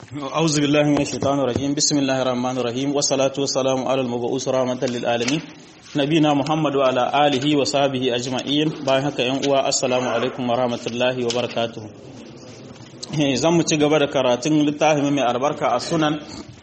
أعوذ بالله من الشيطان الرجيم بسم الله الرحمن الرحيم والصلاة والسلام على المبعوث رحمة للعالمين نبينا محمد وعلى آله وصحبه أجمعين باي haka yan uwa assalamu alaikum wa rahmatullahi wa barakatuh zan mu ci gaba da karatun littafin mai albarka a sunan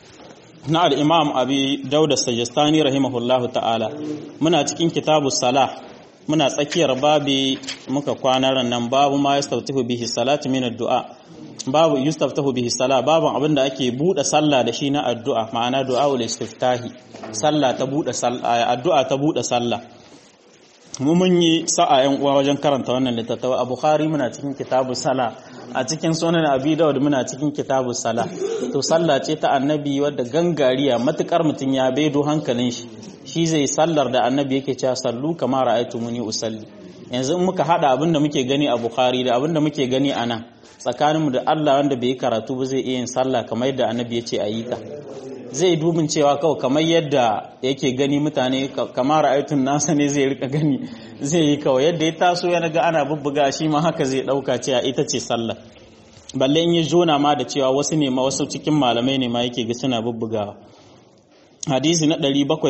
na al-imam abi dauda sajistani rahimahullahu ta'ala muna cikin kitabu salah muna tsakiyar babi muka kwana nan babu ma yastaftihu bihi salatu min ad-du'a babu yustaftahu bihi sala babu abin da ake bude sallah da shi na addu'a ma'ana du'aul istiftahi sallah ta bude sallah addu'a ta bude sallah mu mun yi sa'a yan uwa wajen karanta wannan littattafa a bukhari muna cikin kitabu sala a cikin sunan abi dawud muna cikin kitabu sala to sallah ce ta annabi wadda gangariya matukar mutun ya bedo hankalin shi shi zai sallar da annabi yake cewa sallu kama ra'aytumuni usalli yanzu in muka hada abin da muke gani a bukhari da abin da muke gani a nan tsakaninmu da Allah wanda bai yi karatu ba zai iya yin sallah kamar yadda annabi ya ce a yi ta zai dubin cewa kawai kamar yadda yake gani mutane kamar ra'aytun nasa ne zai rika gani zai yi kawai yadda ya taso ya ga ana bubbuga shi ma haka zai dauka cewa ita ce sallah balle in yi jona ma da cewa wasu ne ma wasu cikin malamai ne ma yake ga suna bubbugawa hadisi na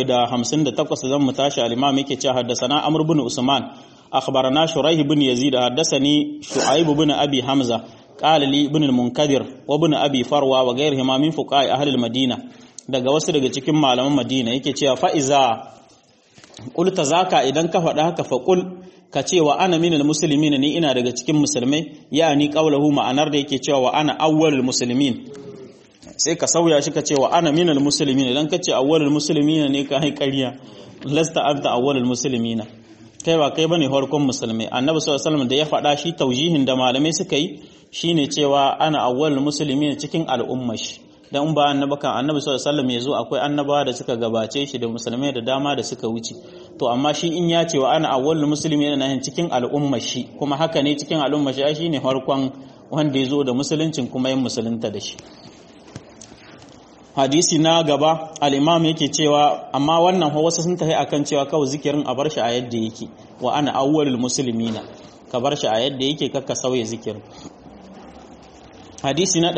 758 zan mu tashi al-imam yake cewa haddasa amr ibn usman أخبرنا شريح بن يزيد حدثني شعيب بن أبي حمزة قال لي ابن المنكدر وابن أبي فروة وغيرهما من فقهاء أهل المدينة daga wasu daga cikin malaman Madina yake cewa fa iza qulta zaka idan ka faɗa haka fa qul ka ce wa ana minal muslimin ni ina daga cikin musulmai yani qawluhu ma'anar da yake cewa wa ana awwalul muslimin sai ka sauya shi ka ce wa ana minal muslimin idan ka ce awwalul muslimin ne ka hai ƙarya lasta anta awwalul muslimin kai ba kai bane farkon musulmai annabi sallallahu alaihi wasallam da ya faɗa shi taujihin da malamai suka yi shine cewa ana awwalul muslimin cikin al'umma shi dan ba annabi kan annabi sallallahu alaihi wasallam yazo akwai annabawa da suka gabace shi da musulmai da dama da suka wuce to amma shi in ya ce wa ana awwalul muslimin yana cikin al'umma shi kuma haka ne cikin al'umma shi shine farkon wanda yazo da musuluncin kuma yin musulunta da shi hadisi na gaba al'imam yake cewa amma wannan wasu sun tafi akan cewa kawai zikirin a bar shi a yadda yake wa ana awwalul muslimina ka bar shi a yadda yake kakka sauya zikirin hadisi na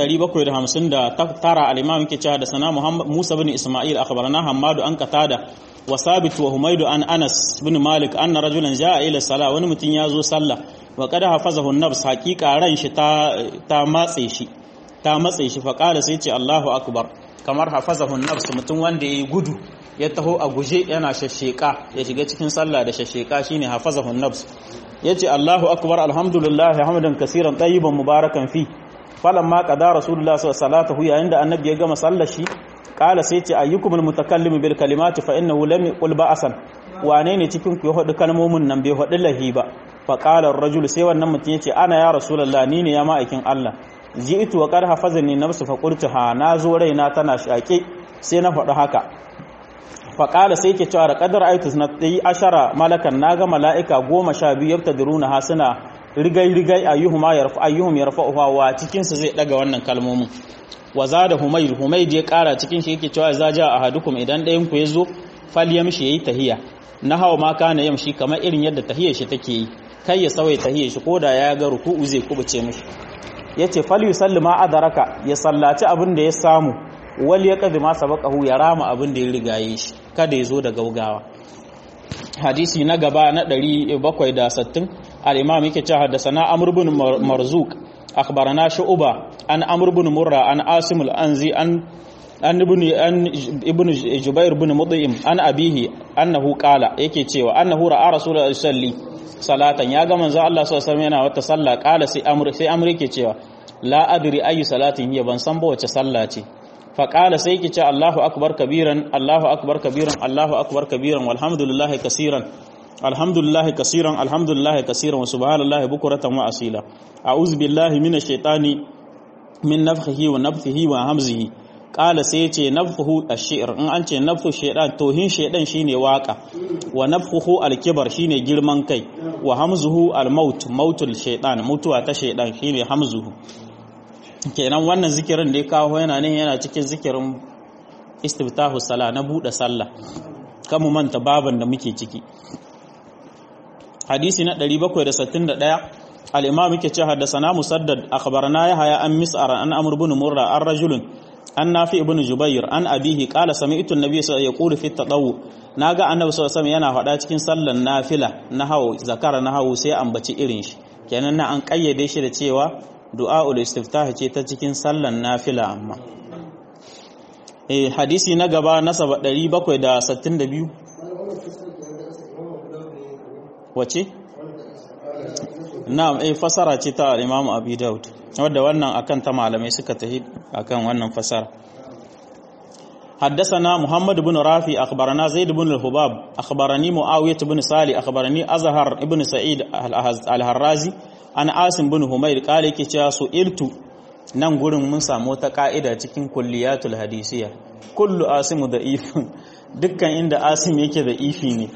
759 al-imam yake cewa da sana Muhammad Musa bin Isma'il akhbarana Hammadu an Qatada wa Sabit wa Humaydu an Anas bin Malik anna rajulan jaa ila salah wani mutum ya zo sallah wa qad hafazahu an-nafs haqiqa ran shi ta ta matse shi ta matse shi fa qala sai ce Allahu akbar kamar hafazahun nafs mutum wanda yayi gudu ya taho a guje yana shasheka ya shiga cikin sallah da shasheka shine hafazahun nafs yace Allahu akbar alhamdulillah hamdan kaseeran tayyiban mubarakan fi falamma qada rasulullah sallallahu alaihi yayin da annabi ya gama sallar shi qala sai ce ayyukumul mutakallim bil kalimati fa innahu lam yaqul ba'san wane ne cikin ku ya hadu kalmomin nan bai hadu lahi ba fa qala ar-rajul sai wannan mutum yace ana ya rasulullah ni ne ya ma'aikin Allah ji'tu wa qad hafazani nafsu fa qultu ha nazo raina tana shaƙe sai na faɗi haka fa qala sai ke cewa qadar aitu sanati ashara malakan naga mala'ika goma sha biyu yabtadiruna ha suna rigai rigai ayyuhuma yarfa ayyuhum yarfa'uha wa cikin su zai daga wannan kalmomin wa zada humayr humayd ya ƙara cikin shi yake cewa za ja ahadukum idan ɗayan ku yazo falyamshi yayi tahiya na hawa ma kana yamshi kamar irin yadda tahiyar shi take yi kai ya sauya tahiyar shi koda ya ga ruku'u zai kubuce mishi ya ce fal yusalli ma adaraka ya sallaci abin da ya samu wal ya kadi ma sabaqahu ya rama abin da ya rigaye shi kada ya zo da gaugawa hadisi na gaba na 760 al-imam yake cewa haddathana amr ibn marzuq akhbarana shu'ba an amr ibn murra an asim al-anzi an an ibn an ibn jubair ibn mudhim an abihi annahu qala yake cewa annahu ra'a rasulullahi sallallahu salatan ya ga manzo Allah sallallahu alaihi wasallam yana wata sallah kala sai amr sai amr yake cewa la adri ayu salatin hiya ban san ba wace sallah ce fa kala sai yake cewa Allahu akbar kabiran Allahu akbar kabiran Allahu akbar kabiran walhamdulillahi kaseeran alhamdulillahi kaseeran alhamdulillahi kaseeran wa subhanallahi bukratan wa asila a'udhu billahi minash shaitani min nafhihi wa nafthihi wa hamzihi kala sai ya ce nafhuhu ash-shi'r in an ce nafhu shaydan tohin shaydan shine waka wa nafhuhu al-kibar shine girman kai wa hamzuhu al-maut mautul shaydan mutuwa ta shaydan shine hamzuhu kenan wannan zikirin da ya kawo yana ne yana cikin zikirin istiftahu sala na bude sallah kamu manta baban da muke ciki hadisi na 761 al-imam yake ce haddathana musaddad akhbarana yahya an mis'ar an amr ibn murra an rajulun an nafi ibn jubair an abihi qala sami'tu an-nabiy sallallahu alaihi wasallam yaqulu fi at-tadawu naga annabi sallallahu alaihi yana faɗa cikin sallan nafila na hawo zakara na hawo sai ambaci irin shi kenan na an kayyade shi da cewa du'aul istiftah ce ta cikin sallan nafila amma eh hadisi na gaba na 762 wace na'am eh fasara ce ta Imam Abi Daud wadda wannan akan ta malamai suka tafi akan wannan fasara حدثنا محمد بن رافي أخبرنا زيد بن الحباب أخبرني معاوية بن صالح أخبرني أزهر بن سعيد الهرازي أنا عاصم بن همير قال كي سئلت nan gurin mun samu wata ka'ida cikin kulliyatul hadisiya kullu asimu da ifin dukkan inda asim yake da ifi ne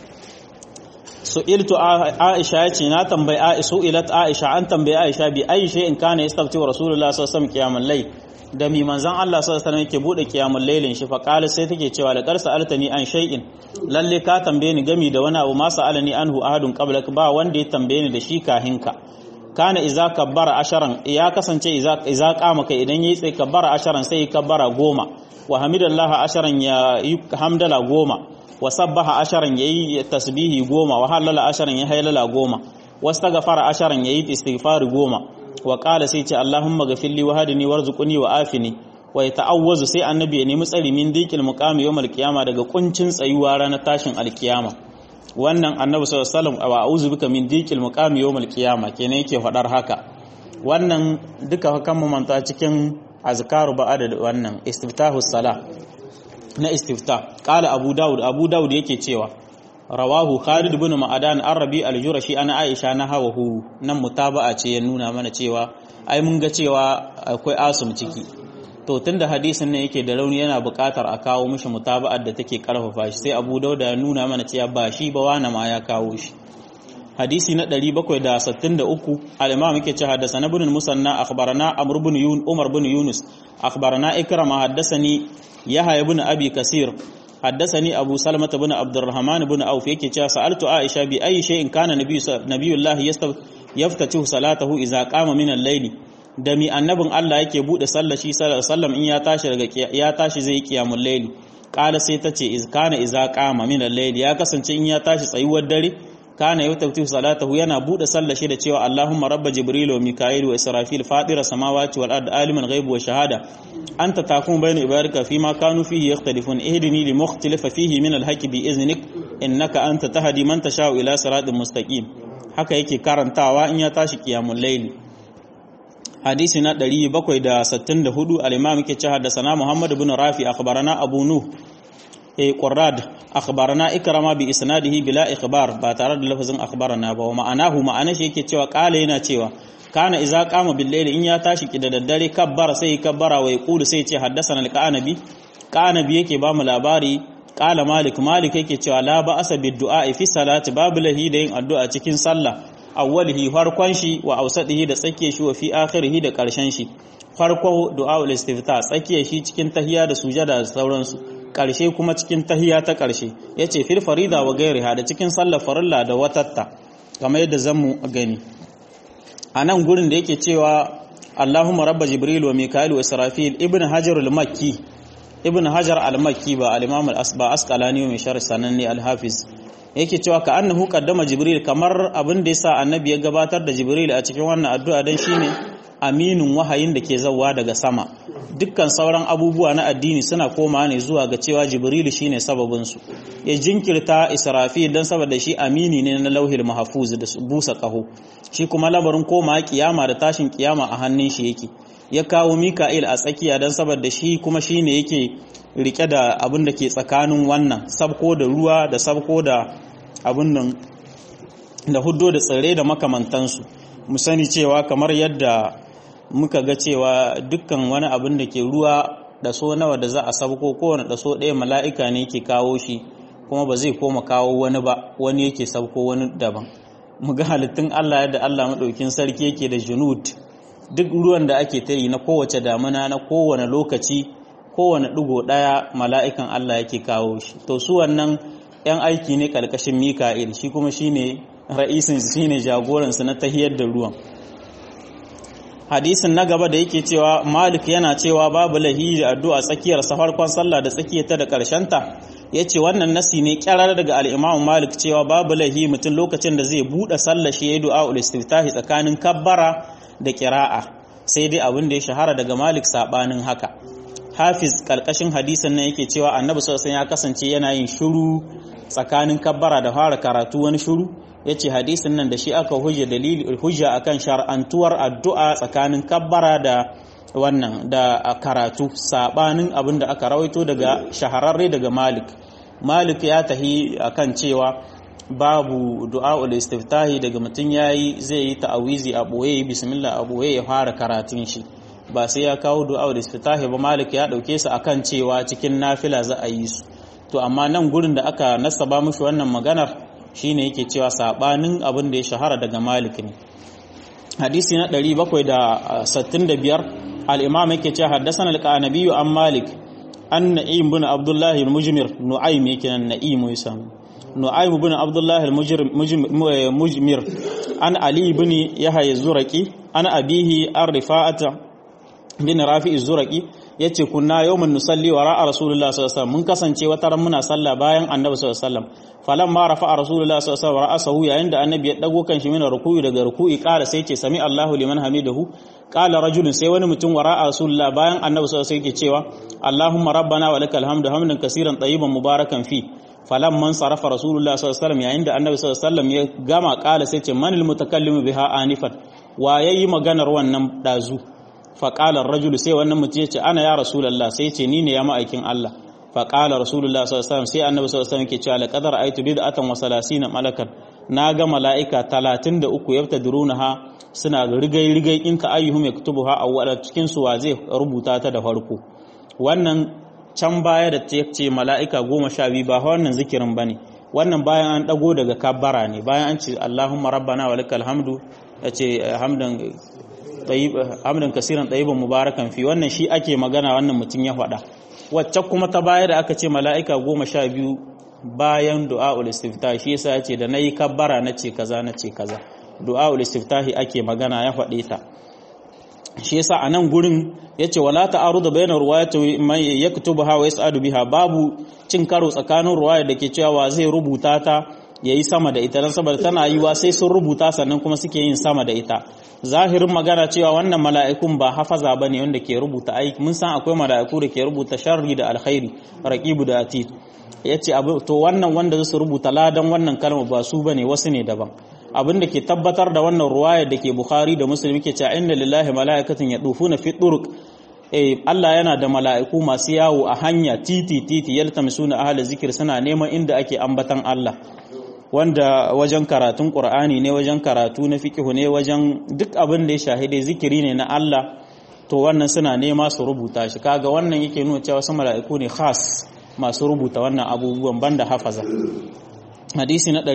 su'iltu aisha yace na tambayi aisha ilat aisha an tambayi aisha bi aisha in kana yastafti wa rasulullah sallallahu alaihi wasallam qiyamul layl da mi manzon Allah sallallahu alaihi wasallam yake bude qiyamul laylin shi fa qala sai take cewa da qarsa altani an shay'in lalle ka tambaye ni gami da wani abu ma sa'alani anhu ahadun qablak ba wanda ya tambaye ni da shi kahinka kana iza kabbara asharan ya kasance iza iza kama kai idan yayi sai kabbara asharan sai kabbara goma wa hamidallahi asharan ya hamdala goma wa sabbaha asharan yayi tasbihi goma wa halala asharan ya haylala goma wastaghfara asharan yayi istighfari goma wa qala sai ce allahumma ghafirli wa hadini warzuqni wa afini wa yata'awwazu sai annabi ya nemi tsari min dikil muqami yawmal qiyama daga kuncin tsayuwa ranar tashin alkiyama wannan annabi sallallahu alaihi wasallam wa a'udhu bika min dikil muqami yawmal qiyama kenan yake fadar haka wannan duka kan mu manta cikin azkaru ba'da wannan istiftahus salah na istifta qala abu daud abu daud yake cewa rawahu khalid ibn ma'adan arabi al-jurashi ana aisha na hawahu nan mutaba'a ce ya nuna mana cewa ai mun ga cewa akwai asum ciki to tunda hadisin nan yake da rauni yana buƙatar a kawo mishi mutaba'ar da take karfafa shi sai abu daud ya nuna mana cewa ba shi ba wani ma ya kawo shi hadisi na 763 al-imam yake cewa haddathana ibn musanna akhbarana amr ibn yun umar ibn yunus akhbarana ikrama haddathani yahya ibn abi kasir حدثني أبو سلمة بن عبد الرحمن بن عوف يكي سألت عائشة بأي شيء كان نبي نبي الله يفتتح صلاته إذا قام من الليل dami annabin Allah yake bude sallar shi sallallahu alaihi wasallam in ya tashi daga ya tashi zai kiyamul layli qala sai tace iz kana iza qama min al-layli ya kasance in ya tashi tsayuwar dare kana yutaftihu salatahu yana bude sallar shi da cewa Allahumma rabba jibril wa mika'il wa israfil fatira samawati wal ard aliman ghaib wa shahada anta takum bayna ibadika fima kanu fihi yakhtalifun ihdini li mukhtalifa fihi min al haqqi bi iznik innaka anta tahdi man tashau ila siratin mustaqim haka yake karantawa in ya tashi qiyamul layli hadisi na 764 al-imam yake cewa da sana muhammad ibn rafi akhbarana abu nuh eh qurrad akhbarana ikrama bi isnadihi bila ikhbar ba tare da lafazin akhbarana ba wa ma'anahu ma'ana shi yake cewa qala yana cewa kana idza qama bil layli in ya tashi ki da daddare kabbara sai kabbara wa yaqulu sai ce haddathana al-qanabi qanabi yake ba mu labari qala malik malik yake cewa la ba asa bid du'a fi salati babu lahi da yin addu'a cikin sallah awwalihi farkon shi wa ausadihi da tsakiyar shi wa fi akhirihi da karshen shi farko du'aul istifta tsakiyar shi cikin tahiya da sujada da sauransu karshe kuma cikin tahiya ta karshe yace fil farida wa gairiha da cikin sallar farilla da watatta kamar yadda zamu gani anan gurin da yake cewa Allahumma rabba jibril wa mika'il wa israfil ibn hajar al-makki ibn hajar al-makki ba al-imam al-asba asqalani mai sharh sananni al-hafiz yake cewa ka annahu qaddama jibril kamar abin da yasa annabi ya gabatar da jibril a cikin wannan addu'a dan shine aminin wahayin da ke zawwa daga sama dukkan sauran abubuwa na addini suna koma ne zuwa ga cewa jibril shine sababin su ya jinkirta israfil dan saboda shi amini ne na lauhil mahfuz da busa kaho shi kuma labarin koma kiyama da tashin kiyama a hannun shi yake ya kawo mika'il a tsakiya dan saboda shi kuma shine yake rike da abin da ke tsakanin wannan sabko da ruwa da sabko da abin nan da huddo da tsirrai da makamantansu mu sani cewa kamar yadda muka ga cewa dukkan wani abin da ke ruwa da so nawa da za a sabko kowane da so ɗaya mala'ika ne ke kawo shi kuma ba zai koma kawo wani ba wani yake sabko wani daban mu ga halittun Allah yadda Allah maɗaukin sarki yake da junud duk ruwan da ake ta yi na kowace damuna na kowane lokaci kowane ɗigo ɗaya mala'ikan Allah yake kawo shi to su wannan ‘yan aiki ne ƙarƙashin mika'il shi kuma shi ne ra'isin shine jagoransu na tahiyar da ruwan hadisin na gaba da yake cewa malik yana cewa babu lahi da addu'a tsakiyar safarkon sallah da tsakiyarta da ta ya ce wannan nasi ne kyarar daga al'imamu malik cewa babu lahi mutum lokacin da zai buɗe sallah shi ya du'a ulistiftahi tsakanin kabbara da kira'a sai dai abin da ya shahara daga malik saɓanin haka hafiz ƙarƙashin hadisin nan yake cewa annabi sosai ya kasance yana yin shuru tsakanin kabbara da fara karatu wani shuru ya ce hadisin nan da shi aka hujja dalili hujja akan shar'antuwar addu'a tsakanin kabbara da wannan da karatu sabanin abin da aka rawaito daga shahararre daga malik malik ya tahi akan cewa babu du'a'ul istiftahi daga mutum yayi zai yi ta'awizi a boye bismillah a boye ya fara karatun shi ba sai ya kawo du'a'ul istiftahi ba malik ya dauke su akan cewa cikin nafila za a yi su to amma nan gurin da aka nasaba mushi wannan maganar shine yake cewa sabanin abin da ya shahara daga Malik ne hadisi na 765 al-imam yake cewa haddathana al-qanabi an Malik an Na'im bin Abdullah al-Mujmir Nu'aym yake nan Na'im yusam Nu'aym bin Abdullah al-Mujmir an Ali bin Yahya az-Zuraqi an abihi ar-Rifa'ata bin Rafi az-Zuraqi yace kunna yawman nusalli wa ra'a rasulullah sallallahu alaihi wasallam mun kasance wata ran muna sallah bayan annabi sallallahu alaihi wasallam falamma rafa'a rasulullah sallallahu alaihi wasallam ra'asahu yayin da annabi ya dago kan shi mina ruku'i daga ruku'i kala sai ce sami Allahu liman hamidahu qala rajulun sai wani mutum wa ra'a rasulullah bayan annabi sallallahu alaihi wasallam yake cewa Allahumma rabbana wa lakal hamdu hamdan kaseeran tayyiban mubarakan fi falamman sarafa rasulullah sallallahu alaihi wasallam yayin da annabi sallallahu alaihi wasallam ya gama kala sai ce manil mutakallimu biha anifan wa yayi maganar wannan dazu faƙalar rajulu sai wannan mutum ya ce ana ya rasulallah sai ce ni ne ya ma'aikin Allah faƙalar rasulullah sallallahu sai annabi sallallahu alaihi ke cewa laqadar aitu bid'atan wa salasina malakan na ga mala'ika 33 yabtadirunaha suna rigai rigai in ka ayyuhum yaktubuha awwala cikin su wa zai rubuta ta da farko wannan can baya da ta ce mala'ika 12 ba wannan zikirin bane wannan bayan an dago daga kabbara ne bayan an ce Allahumma rabbana wa lakal hamdu yace hamdan hamdan kasiran ɗayiban mubarakan fi wannan shi ake magana wannan mutum ya faɗa wacce kuma ta baya da aka ce mala'ika goma sha biyu bayan du'a'ul istiftahi shi yasa yace da nayi kabbara na ce kaza na ce kaza du'a'ul istiftahi ake magana ya faɗe ta shi yasa a nan gurin yace wala ta'arudu bayna ruwayati man yaktubuha wa yas'adu biha babu cin karo tsakanin ruwaya da ke cewa zai rubuta ta yayi sama da ita dan saboda tana yiwa sai sun rubuta sannan kuma suke yin sama da ita zahirin magana cewa wannan mala'ikun ba hafaza bane wanda ke rubuta aiki mun san akwai mala'iku da ke rubuta sharri da alkhairi raqibu da atid yace abu to wannan wanda su rubuta ladan wannan kalma ba su bane wasu ne daban abin da ke tabbatar da wannan ruwayar da ke bukhari da muslim ke cewa inna lillahi mala'ikatan yadufuna fi turuq eh Allah yana da mala'iku masu yawo a hanya titi titi yaltamisuna ahli zikir suna neman inda ake ambatan Allah wanda wajen karatun ƙur'ani ne wajen karatu na fikihu ne wajen duk abin da ya shahide zikiri ne na Allah to wannan suna nema su rubuta shi kaga wannan yake nuna cewa wasu mala'iku ne khas masu rubuta wannan abubuwan banda hafaza hadisi na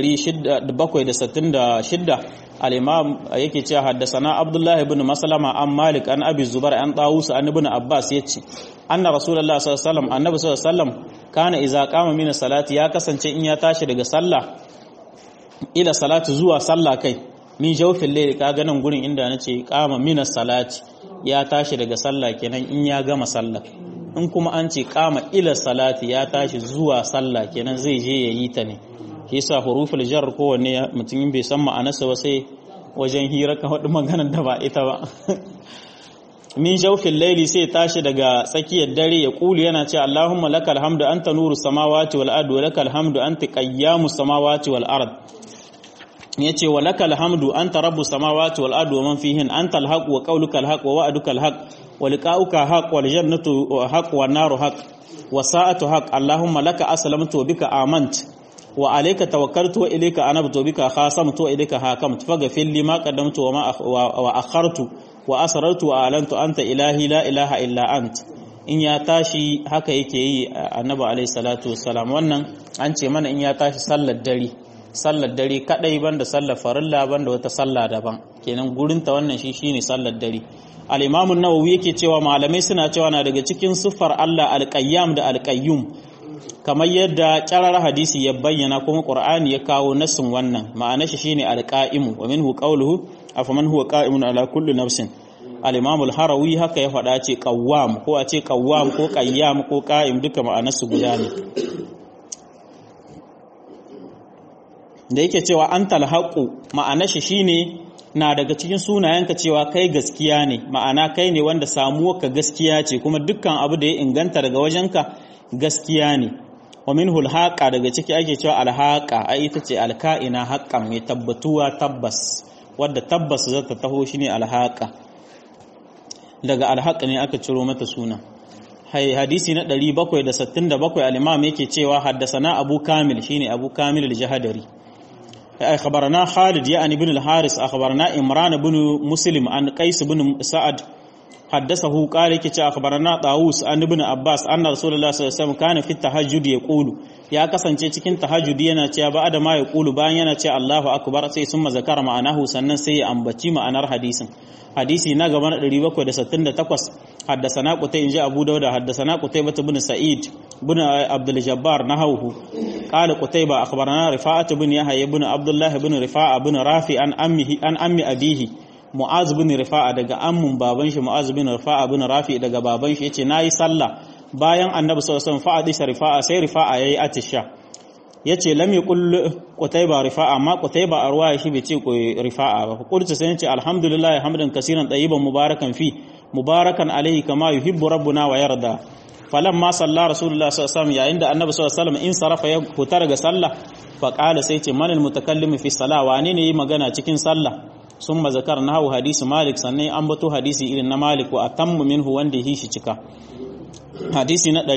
766 al-imam yake cewa haddasana abdullahi ibn maslama an malik an abi zubar an tawus an ibn abbas yace anna rasulullahi sallallahu alaihi wasallam annabi sallallahu alaihi wasallam kana idza qama min salati ya kasance in ya tashi daga sallah ila salatu zuwa sallah kai min jawfin layli kaga nan gurin inda nace qama min salati ya tashi daga sallah kenan in ya gama sallah in kuma an ce qama ila salati ya tashi zuwa sallah kenan zai je yayi ta ne yasa huruful jar kowanne mutum bai san ma'anarsa ba sai wajen hira ka hudu maganar da ba ita ba min jawfin laili sai tashi daga tsakiyar dare ya kulu yana ce Allahumma lakal hamdu anta nuru samawati wal ardi wa lakal hamdu anta qayyamu samawati wal ard yace wa lakal hamdu anta rabbus samawati wal ardi wa man fihin anta al haqq wa qawluka al haqq wa wa'duka al haqq wa liqa'uka haqq wal jannatu haqq wan naru haqq wa sa'atu haqq Allahumma laka aslamtu wa bika amant wa alayka tawakkaltu wa ilayka anabtu wa bika khasamtu wa ilayka hakamtu faghfir li ma qaddamtu wa ma wa akhartu wa asrartu wa alantu anta ilahi la ilaha illa ant in ya tashi haka yake yi annabi alayhi salatu wassalam wannan an ce mana in ya tashi sallar dare sallar dare kadai banda sallar farilla banda wata sallah daban kenan gurin ta wannan shi shine sallar dare al-imam an-nawawi yake cewa malamai suna cewa na daga cikin siffar Allah al-qayyam da al-qayyum kamar yadda ƙyarar hadisi ya bayyana kuma ƙur'ani ya kawo nassin wannan ma'ana shi shine alqa'imu wa minhu qawluhu afaman huwa qa'imun ala kulli nafsin al-imam al-harawi haka ya faɗa ce qawwam ko a ce qawwam ko qayyam ko qa'im duka ma'anar su guda ne da yake cewa antal haqu ma'ana shi shine na daga cikin sunayenka cewa kai gaskiya ne ma'ana kai ne wanda samuwarka gaskiya ce kuma dukkan abu da ya inganta daga wajenka gaskiya ne wa minhul haqa daga ciki ake cewa alhaqa ai ita ce alka'ina haqqan mai tabbatuwa tabbas wadda tabbas za ta taho shine alhaqa daga alhaq ne aka ciro mata suna hai hadisi na 767 al-imam yake cewa haddasana abu kamil shine abu kamil al-jahadari أخبرنا خالد يعني بن الحارث أخبرنا إمران بن مسلم عن قيس بن سعد حدثه قال كي أخبرنا طاووس عن ابن عباس أن رسول الله صلى الله عليه وسلم كان في التهجد يقول ya kasance cikin tahajjudi yana cewa ba da ma ya kulu bayan yana cewa Allahu akbar sai sun zakara ma'anahu sannan sai ya ambaci ma'anar hadisin hadisi na gaba na 768 haddasana qutai inji Abu Dawud haddasana Qutaybah ibn Sa'id ibn Abdul Jabbar nahawhu qala Qutayba akhbarana Rifa'at ibn Yahya ibn Abdullah ibn Rifa'a ibn Rafi an ammihi an ammi abihi Mu'az bin Rifa'a daga ammun baban shi Mu'az bin Rifa'a bin Rafi daga baban shi yace nayi sallah bayan Annabi sallallahu alaihi wasallam fa'adi Rifa'a sai Rifa'a yayi atisha yace lam yaqul Qutayba Rifa'a amma Qutayba a ruwaya shi bai ce Rifa'a ba qultu sai yace alhamdulillah hamdan kaseeran tayyiban mubarakan fi mubarakan alaihi kama yuhibbu rabbuna wa yarda falamma salla rasulullah sallallahu alaihi wasallam yayin da Annabi sallallahu alaihi wasallam in sarafa ya fita daga sallah fa qala sai ce manal mutakallimu fi salah wane ne yi magana cikin sallah sun zakar na hau hadisi malik sannan an bato hadisi irin na malik wa atammu minhu wanda yi shi cika hadisi na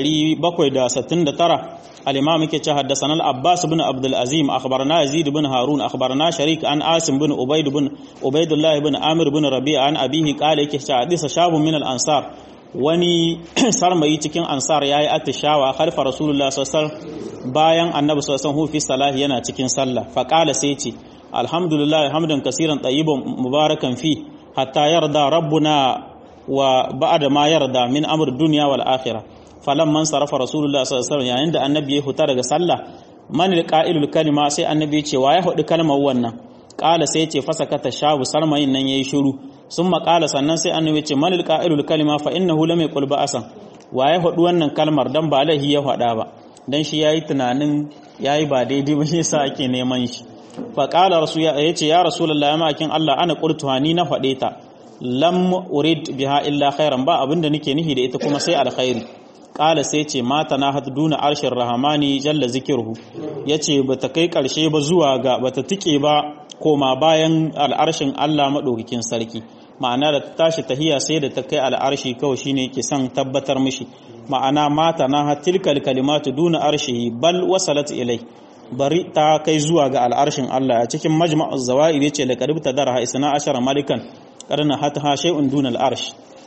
769 al-imam yake ce haddathana al-abbas ibn abdul azim akhbarana yazid ibn harun akhbarana sharik an asim ibn ubayd ibn ubaydullah ibn amir ibn rabi'a an abihi qala yake ce hadisa shabun min al-ansar wani sarmayi cikin ansar yayi atishawa khalfa rasulullah sallallahu alaihi wasallam bayan annabi sallallahu alaihi wasallam fi salahi yana cikin sallah fa qala sai ce alhamdulillah hamdan kasiran tayyiban mubarakan fi hatta yarda rabbuna wa ba'da ma yarda min amr dunya wal akhirah falamman sarafa rasulullah sallallahu alaihi wasallam yayin da annabi ya huta daga sallah man alqa'ilul kalima sai annabi ya ce wa ya hudu kalmar wannan qala sai ya ce fasakata shabu sarmayin nan yayi shiru summa qala sannan sai annabi ya ce man alqa'ilul kalima fa innahu lam yaqul ba'asan wa ya hudu wannan kalmar dan ba lahi ya hada ba dan shi yayi tunanin yayi ba daidai ba shi yasa ake neman shi faƙala rasu ya ce ya rasulallah ya ma'akin Allah ana ƙurtuwa ni na faɗe ta lam urid biha illa khairan ba abinda nake nihi da ita kuma sai alkhairi ƙala sai ce mata na hatu duna arshin rahamani jalla zikirhu ya ce ba ta kai ƙarshe ba zuwa ga ba ta tike ba koma bayan al'arshin Allah maɗaukakin sarki ma'ana da ta tashi tahiya sai da ta kai al'arshi kawai shine ke son tabbatar mishi ma'ana mata na hatilkal kalimatu duna arshihi bal wasalat ilai bari ta kai zuwa ga al'arshin Allah a cikin majma'uz zawa'id yace la qaribta darha isna ashara malikan qarna hatha shay'un duna al'arsh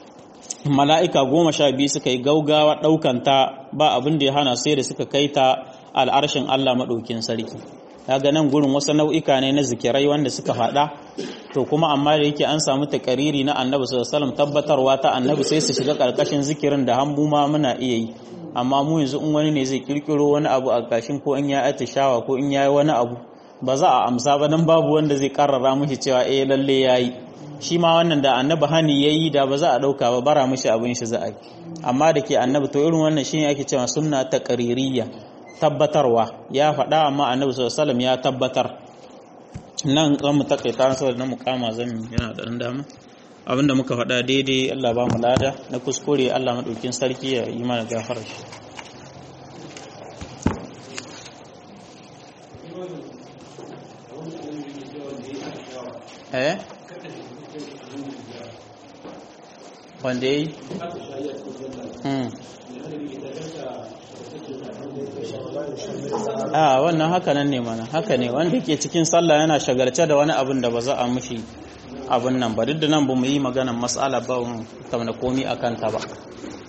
mala'ika goma sha biyu suka yi gaugawa daukan ta ba abin da ya hana sai da suka kai ta al'arshin Allah madaukin sarki kaga nan gurin wasu nau'ika ne na zikirai wanda suka faɗa to kuma amma da yake an samu takariri na annabi sallallahu alaihi wasallam tabbatarwa ta annabi sai su shiga karkashin zikirin da hambu ma muna iya yi amma mu yanzu in wani ne zai kirkiro wani abu a kashin ko in ya atishawa ko in yayi wani abu ba za a amsa ba dan babu wanda zai karrara mishi cewa eh lalle yayi shi ma wannan da annabi hani yayi da ba za a dauka ba bara mishi abin shi za a yi amma da ke annabi to irin wannan shine ake cewa sunna taqririyya tabbatarwa ya faɗa amma annabi sallallahu alaihi wasallam ya tabbatar nan zan mu takaita saboda na mukama zan yana da dan dama abinda muka faɗa daidai Allah ba mu lada na kuskure Allah maɗaukin sarki ya yi mana gafara shi eh wanda yi a wannan haka nan ne mana haka ne wanda ke cikin sallah yana shagalce da wani abin da ba za a mushi abin nan ba duk da nan ba mu yi maganan matsala ba mu kamar komi a kanta ba